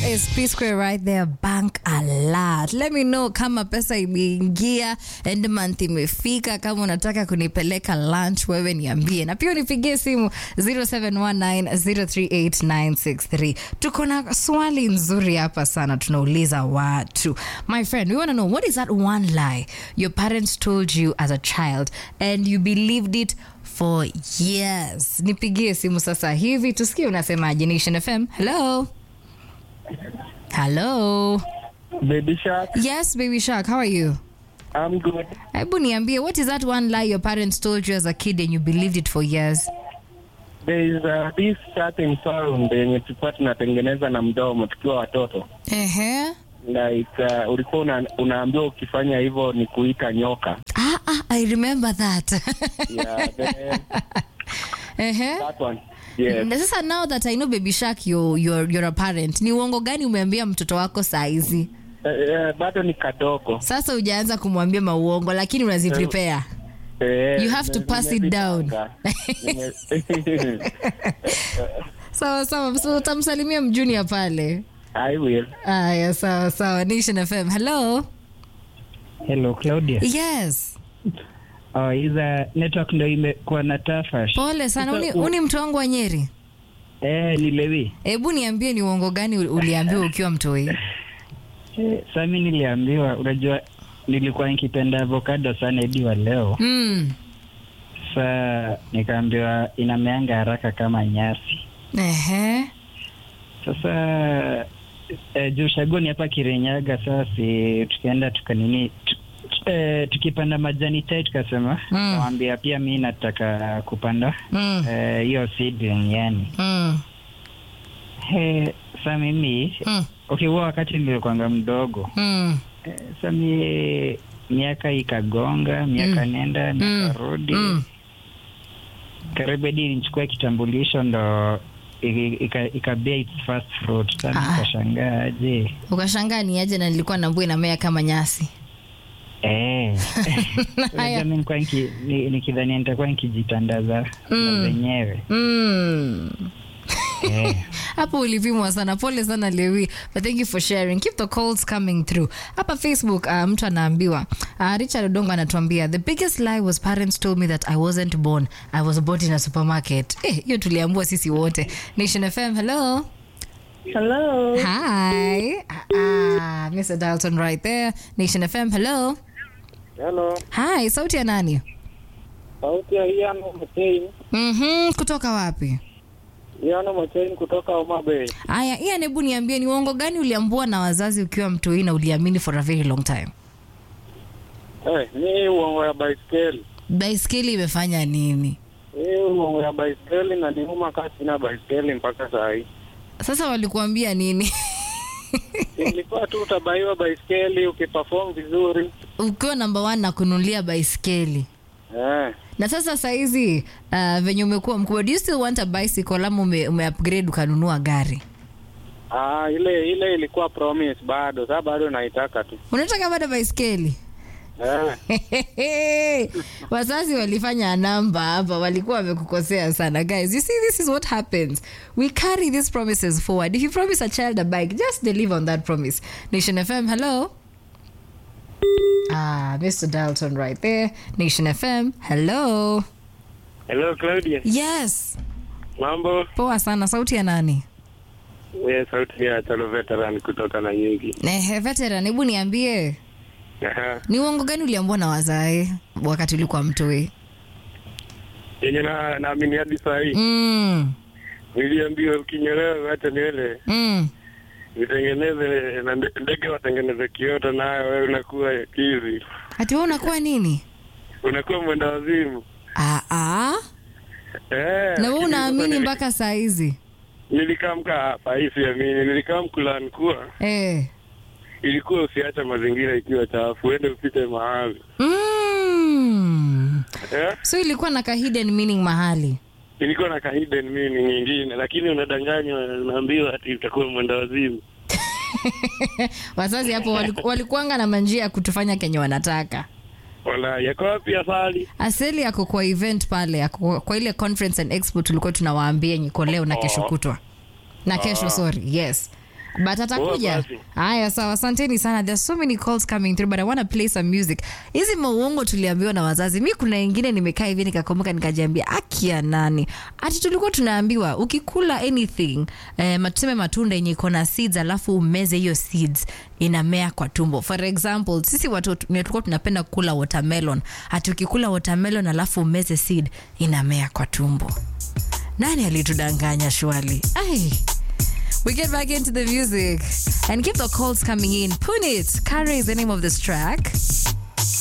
is P Square right there. Bank a lot. Let me know kama pesa imeingia, end month imefika. Kama unataka kunipeleka lunch, wewe niambie, na pia unipigie simu 0719038963. Tuko na swali nzuri hapa sana, tunauliza watu. My friend, we want to know what is that one lie your parents told you as a child and you believed it for years. Nipigie simu sasa hivi tusikie unasemaje. Nation FM. Hello. Hello. Baby Shark, Yes, baby shark. How are you? I'm good. Hebu niambie, what is that one lie your parents told you as a kid and you believed it for years? There is uh, this certain sound yenye tulikuwa tunatengeneza na mdomo tukiwa watoto Ehe. like uh, ulikuwa una, unaambiwa ukifanya hivyo ni kuita nyoka Ah, ah, I remember that. yeah, then, Ehe. that one yes. Na sasa now that I know baby shark you're, you're, you're a parent, ni uongo gani umeambia mtoto wako saa hizi? Uh, uh, bado ni kadogo Sasa hujaanza kumwambia mauongo lakini unaziprepare. Eh, You have to nime- pass it down. nimezipanga. Nime- Sawa sawa, so utamsalimia mjunior pale. I will. Aya, sawa sawa. Nation FM. Hello. Hello Claudia. Yes. Oh, iza network ndo imekuwa na tafash. Pole sana. Sasa Uni, u- uni mtu wangu wa Nyeri. Eh, ni Lewi. Hebu niambie ni uongo gani ul- uliambiwa ukiwa mtoi? Eh, sasa mimi niliambiwa, unajua nilikuwa nikipenda avocado sana hadi wa leo. Mm. Sasa nikaambiwa inameanga haraka kama nyasi. Ehe. Sasa eh, juu shagoni hapa Kirinyaga, sasa si tukaenda tukanini tu, tu- eh, tukipanda majani chai tukasema Mm. nawambia pia mi nataka kupanda Mm. eh, hiyo seedling yani Mm. Eh, sa mimi Mm. okay, huo wakati nilikuanga mdogo Mm. eh, sa mi miaka ikagonga miaka Mm. nenda Mm. miaka rudi Mm. karibu hadi nichukua kitambulisho ndo i- ika- ikabea its first fruit sa Ah. nikashangaa aje Ukashangaa ni aje na nilikuwa nambua inamea kama nyasi. Eh. Haya. Unajua mi nilikuwa niki- ni- nikidhania nitakuwa nikijitandaza Mm. na zenyewe Mm. Eh. hapo ulipimwa sana pole sana lewi but thank you for sharing keep the calls coming through hapa facebook uh, mtu anaambiwa uh, richard odongo anatuambia the biggest lie was parents told me that i wasn't born i was bought in a supermarket Eh, hiyo tuliambua sisi wote nation fm hello Hello. hi ah, mr dalton right there nation fm hello Hello. hi sauti ya nani Sauti ya Iano Mochain. mm-hmm, kutoka wapi Iano Mochain kutoka Homa Bay. aya ian hebu niambie ni uongo gani uliambua na wazazi ukiwa mtoi na uliamini for a very long time Eh, ni uongo ya baiskeli. baiskeli imefanya nini Hii uongo ya baiskeli na niuma kaa sina baiskeli mpaka saa hii. sasa walikuambia nini Ilikuwa tu utabaiwa baiskeli ukiperform vizuri. ukiwa namba one na kununulia baiskeli Eh. na sasa sahizi uh, venye umekuwa mkubwa do you still want a bicycle ama ume, ume upgrade ukanunua gari Ah, ile ile ilikuwa promise bado. Sasa bado naitaka tu. unataka bado baiskeli Eh. wazazi walifanya namba hapa walikuwa wamekukosea sana guys you see this is what happens we carry these promises forward if you promise a child a bike just deliver on that promise nation fm hello ah mr dalton right there nation fm hello Hello Claudia. yes Mambo? poa sana sauti ya nani Wewe sauti ya Talo Veteran kutoka na nyingi. Ehe, veteran hebu niambie Aha. ni uongo gani uliambua na wazae wakati ulikuwa mtoi Yenye na naamini hadi saa hii. mm, Niliambiwa ukinyolewa hata nywele mm. nitengeneze na nde- ndege watengeneze kiota nayo wewe unakuwa kizi. ati wewe unakuwa nini Unakuwa mwenda wazimu. ah, ah. Eh. na lakini wewe sasa unaamini nili- mpaka saa hizi Nilikamka hapa hii siamini. Nilikamka kulan kuwa eh. ilikuwa usiacha mazingira ikiwa chafu, uende upite mahali. mm. Eh? so ilikuwa na ka hidden meaning mahali Ilikuwa na ka hidden meaning nyingine, lakini unadanganywa, unaambiwa ati utakuwa mwenda wazimu. wazazi hapo waliku- walikuanga na manjia ya kutufanya kenye wanataka Wala yako wapi asali? aseli yako kwa event pale yako kwa ile conference and expo tulikuwa tunawaambia nyiko leo na kesho kutwa na kesho sorry yes but atakuja Poa basi. haya sawa asanteni sana there's so many calls coming through but i want to play some music hizi mauongo tuliambiwa na wazazi mi kuna ingine nimekaa hivi nikakumbuka nikajiambia akia nani ati tulikuwa tunaambiwa ukikula anything eh, tuseme matunda yenye iko na seeds alafu umeze hiyo seeds inamea kwa tumbo for example sisi watoto tulikuwa tunapenda kula watermelon ati ukikula watermelon alafu umeze seed inamea kwa tumbo nani alitudanganya shwali ai We get back into the music and keep the calls coming in. Punit, Kare is the name of this track.